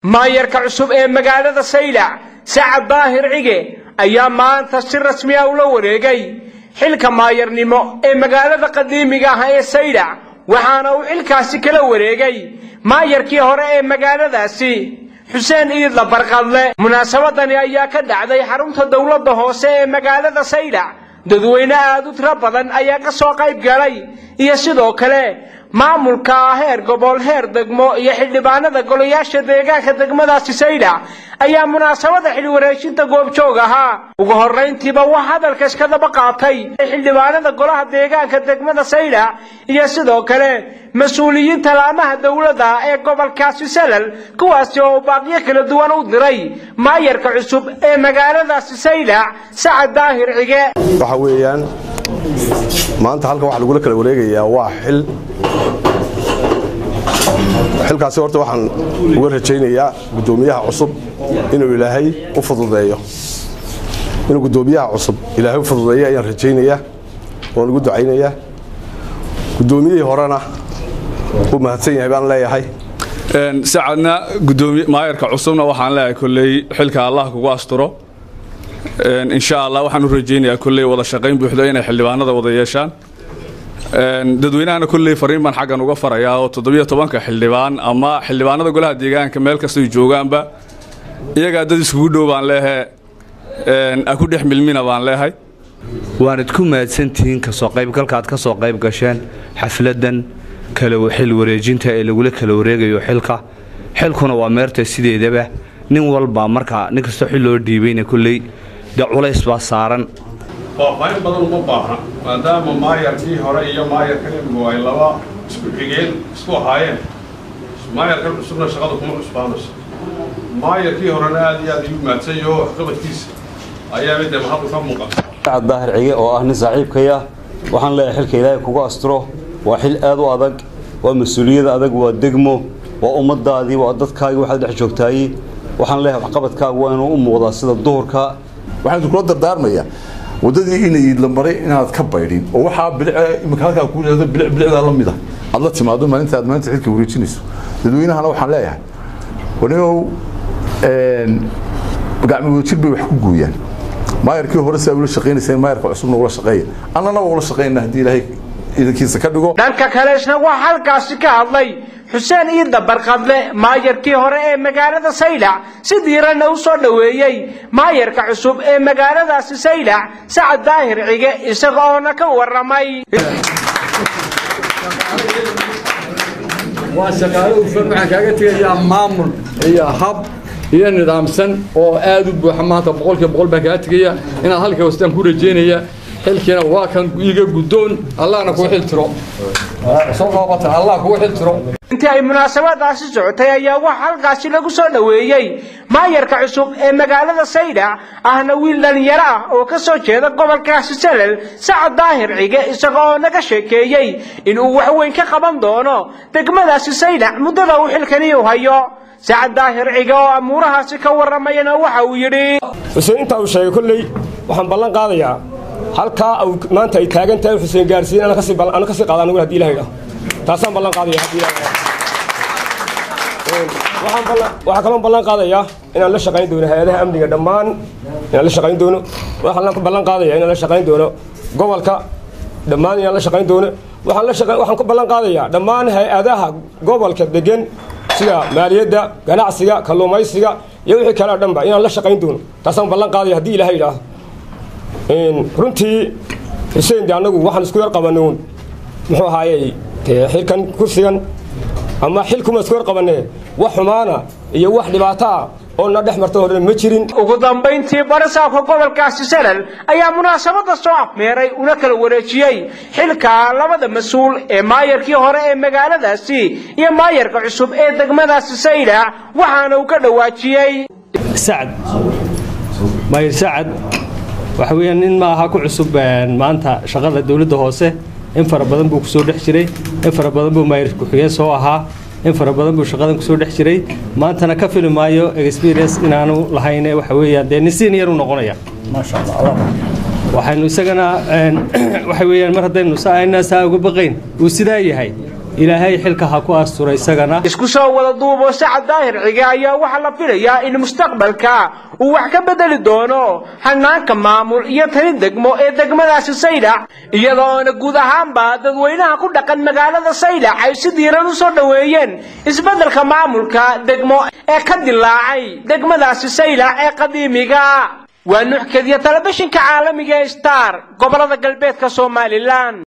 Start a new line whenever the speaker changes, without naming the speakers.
maayarka cusub ee magaalada saylac sacad daahir cige ayaa maanta si rasmi ah ula wareegay xilka maayarnimo ee magaalada qadiimiga ah ee saylac waxaana uu xilkaasi kala wareegay maayarkii hore ee magaaladaasi xuseen iidla barqadle munaasabadani ayaa ka dhacday xarunta dowladda hoose ee magaalada saylac dadweyne aada u tiro badan ayaa ka soo qayb galay iyo sidoo kale maamulka heer gobol heer degmo iyo xildhibaanada golayaasha deegaanka degmadaasi saylac ayaa munaasabada xilwareejinta goobjoog ahaa ugu horrayntiiba wax hadalka iska daba qaatay xildhibaanada golaha deegaanka degmada saylac iyo sidoo kale mas-uuliyiinta laamaha dowladda ee gobolkaasi salal kuwaasi oo baaqyo kala duwan u diray maayarka cusub ee magaaladaasi saylac sacad daahir cige
waxa weeyaan maanta halkan waxaa lagula kala wareegayaa waa xil xilkaasi horta waxaan uga rajaynayaa guddoomiyaha cusub inuu ilaahay u fududeeyo inuu guddoomiyaha cusub ilaahay u fududeeyo ayaan rajaynayaa oon ugu ducaynayaa guddoomiyihii horena u mahadsan yahay baan leeyahay
sacadna maayarka cusubna waxaan leeyahay kolley xilka allah kugu asturo insha allah waxaan u rajaynayaa kolley wada shaqayn buuxdo inay xildhibaanada wada yeeshaan dadweynahana kolley fariin baan xaggan uga farayaa oo toddobiyo tobanka xildhibaan ama xildhibaanada golaha deegaanka meel kastay joogaanba iyagaa dad iskugu dhow baan leehay a ku dhex milmina baan leehay
waanad ku mahadsantihiin kasoo qaybgalkaad ka soo qayb gasheen xafladan xil wareejinta ee lagula kala wareegayo xilka xilkuna waa meerta sideedaba nin walba markaa nin kastoo xil loo dhiibayna kolley dee culays baa saaran
faahfaahin badan uma baahna maadaama maayarkii hore iyo maayarkan imgu ay laba isku xigeen isku ahaayeen maayarkan cusubna shaqada kuma cusbaanayso maayarkii horena aad iyo aad iyu mahadsan yaho waxqabadkiisa ayaa midda mahadu ka muuqata
sacad daahir cige oo ah nin saaxiibkaya waxaan leeyahay xilka ilaahay kugu asturo waa xil aad u adag waa mas-uuliyad adag waa degmo waa ummadaadii waa dadkaagii waxaad dhex joogtaayey waxaan leeyahay waxqabadkaagu waa inuu u muuqdaa sida duhurka
waxaan kula dardaarmayaa waddadii inay la maray inaad ka baydhin oo waxaa bilic imika halkaa kuu leedo bilic bilicdaa la mid ah aad la timaado maalinta aad maanta xilka wareejinayso dadweynahana waxaan leeyahay wanigow gacmo wadajir bay wax ku gooyaan maayarkii hore saa ula shaqaynayseen maayarka cusubna ula shaqeeya annana waa ula shaqaynaa haddii ilaahay idankiisa ka dhigo
dhanka kale isna waxaa halkaasi ka hadlay xuseen iidda barqadle maayarkii hore ee magaalada saylac si diiranna u soo dhoweeyey maayarka cusub ee magaaladaasi saylac sacad daahir cige isaga oona ka warramay
waa shaqaale ufan waxaan kaaga tegayaa maamul iyo hab iyo nidaamsan oo aad u buuxa maanta boqolkiiba boqol baan kaaga tegaya inaad halka wastaan ku rajeynaya xilkiina waa kan iga guddoon allahna kuu xil tiro soo qaabata allah kuu xil tiro
intii ay munaasabadaasi socotay ayaa waxa halkaasi lagu soo dhoweeyey maayarka cusub ee magaalada saylac ahna wiil dhallinyaro ah oo ka soo jeeda gobolkaasi salal sacad daahir cige isaga oo naga sheekeeyey inuu wax weyn ka qaban doono degmadaasi saylac muddada uu xilkani u hayo sacad daahir cige oo amuurahaasi ka warramayana waxa uu yidhi
xuseen intaa uu sheegay kolley waxaan ballan qaadayaa halkaa maanta ay taagan tahay xuseen gaarsiin ana kasii qaada anigu hadii ilahay ah taasaan ballan qaadaya haddii ilahay waxaa kaloo ballan qaadayaa inaan la shaqayn doono hay-adaha amniga dhammaan inaan la shaqayn doono waxaan ballan qaadaya inaan la shaqayn doono gobolka dhammaan inaan la shaqayn doono waxaan la shaqayn waxaan ku ballan qaadayaa dhammaan hay-adaha gobolka degan sida maaliyadda ganacsiga kalluumaysiga iyo wixii kale oo dhanba inaan la shaqayn doono taasaan ballan qaadaya haddii ilaahay idhaahdo runtii xuseen de annagu waxaan isku yar qabanay muxuu ahaayey xilkan kursigan ama xilkuma isku yar qabanee wax xumaana iyo wax dhibaato ah oo na dhex marta hore ma jirin
ugu dambayntii barisaabka gobolkaasi salal ayaa munaasabada soo afmeeray una kala wareejiyey xilka labada mas-uul ee maayarkii hore ee magaaladaasi iyo maayarka cusub ee degmadaasi saylac waxaana uu ka dhawaajiyey
sacad maayar sacad waxa weeyaan nin ma aha ku cusub maanta shaqada dowladda hoose in fara badan buu kusoo dhex jiray in fara badan buu maayir ku-xigeen soo ahaa in fara badan buu shaqadan kusoo dhex jiray maantana ka fili maayo experience inaanu lahayne waxa weeyaan dee nin senior u noqonaya waxaynu isagana waxa weeyaan mar haddaynu saa saa uga baqayn uu sidaa yahay ilaahay xilka ha ku astura isagana
isku soo wada duubo sacad daahir cige ayaa waxaa la filayaa in mustaqbalka uu wax ka bedeli doono hanaanka maamul iyo tani degmo ee degmadaasi saylac iyadoona guud ahaanba dadweynaha ku dhaqan magaalada saylac ay si diiran u soo dhoweeyeen isbeddelka maamulka degmo ee ka dilaacay degmadaasi saylac ee qadiimiga waa nuxkadiya telefishinka caalamiga ee star gobolada galbeedka somalilan